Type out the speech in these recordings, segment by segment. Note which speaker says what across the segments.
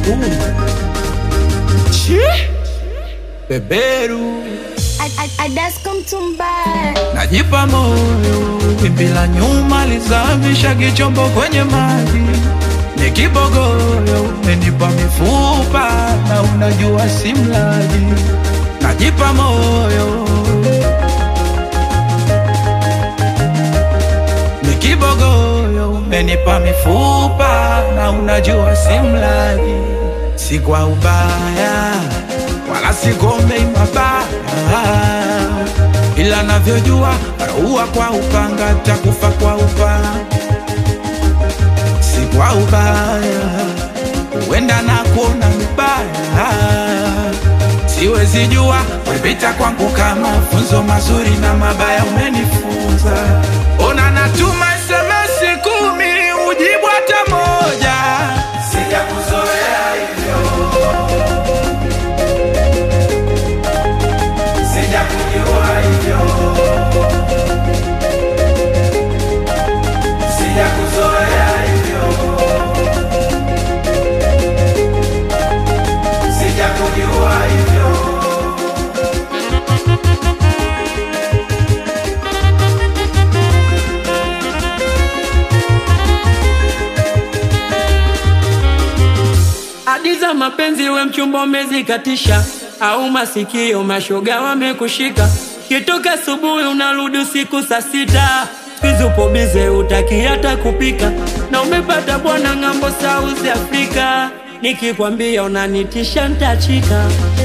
Speaker 1: kumi Chi beberu
Speaker 2: Adasko Mtumba
Speaker 1: najipa moyo, wimbi la nyuma lizamisha kichombo kwenye maji, ni kibogoyo umenipa mifupa na unajua si mlaji, najipa moyo ni kibogoyo umenipa mifupa na unajua si mlaji, si kwa ubaya wala sigombei mabaya, ila navyojua raua kwa upanga takufa kwa upanga, si kwa ubaya, huenda na kuona mbaya, siwezi jua ulipita kwangu kama funzo mazuri na mabaya umenifunza. Ona natuma SMS kumi ujibu hata moja, sijakuzoea hivyo sijakujua hivyo, sijakuzoea hivyo, sijakujua hivyo.
Speaker 3: Hadi za mapenzi we mchumba umezikatisha, au masikio mashoga wamekushika. Kitoka asubuhi unarudi usiku saa sita, siku upo bize utaki hata kupika, na umepata bwana ng'ambo South Africa. Nikikwambia unanitisha ntachika.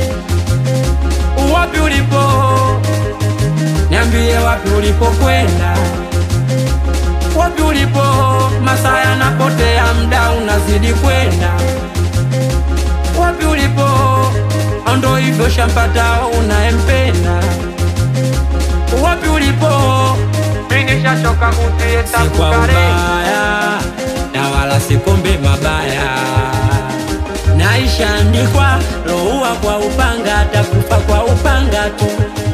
Speaker 3: Wapi ulipo? Niambie wapi ulipokwenda, wapi ulipo? Masaa yanapotea, mda unazidi kwenda wapi ulipo? Ndo hivyo shampata unayempenda. Wapi ulipo? Ningeshachoka kutie
Speaker 4: si kwa ubaya na wala sikombe mabaya,
Speaker 3: naishaandikwa loua kwa upanga, atakufa kwa upanga tu.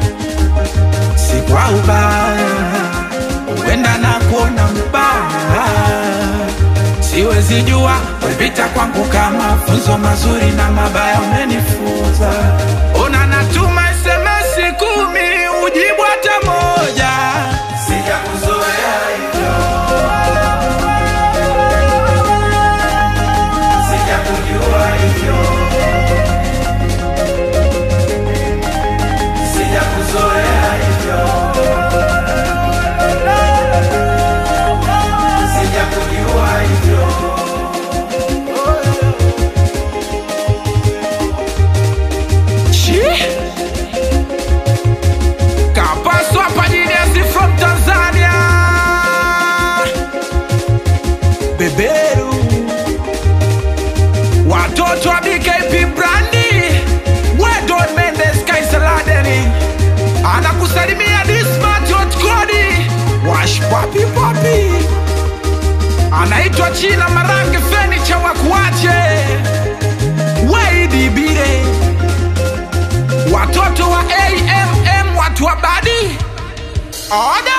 Speaker 1: si kwa ubaya, huenda na kuona mbaya, siwezi jua ulipita kwangu kama funzo mazuri na mabaya umenifunza. Ona natuma SMS kumi ujibu hata moja, sijakuzoea hivyo, sijakujua hivyo, sijakuzoea hivyo. sijakujua hivyo. Chi? Kapaswa Pajinesi from Tanzania. Beberu. Watoto wa BKP Brandi. Wedon Mendes Kaisaladeni. Anakusalimia Dismat Kodi. Wash papi papi anaitwa China Marange Fenicha Wakuache Waidi Bire, watoto wa AMM watu wa badi Oda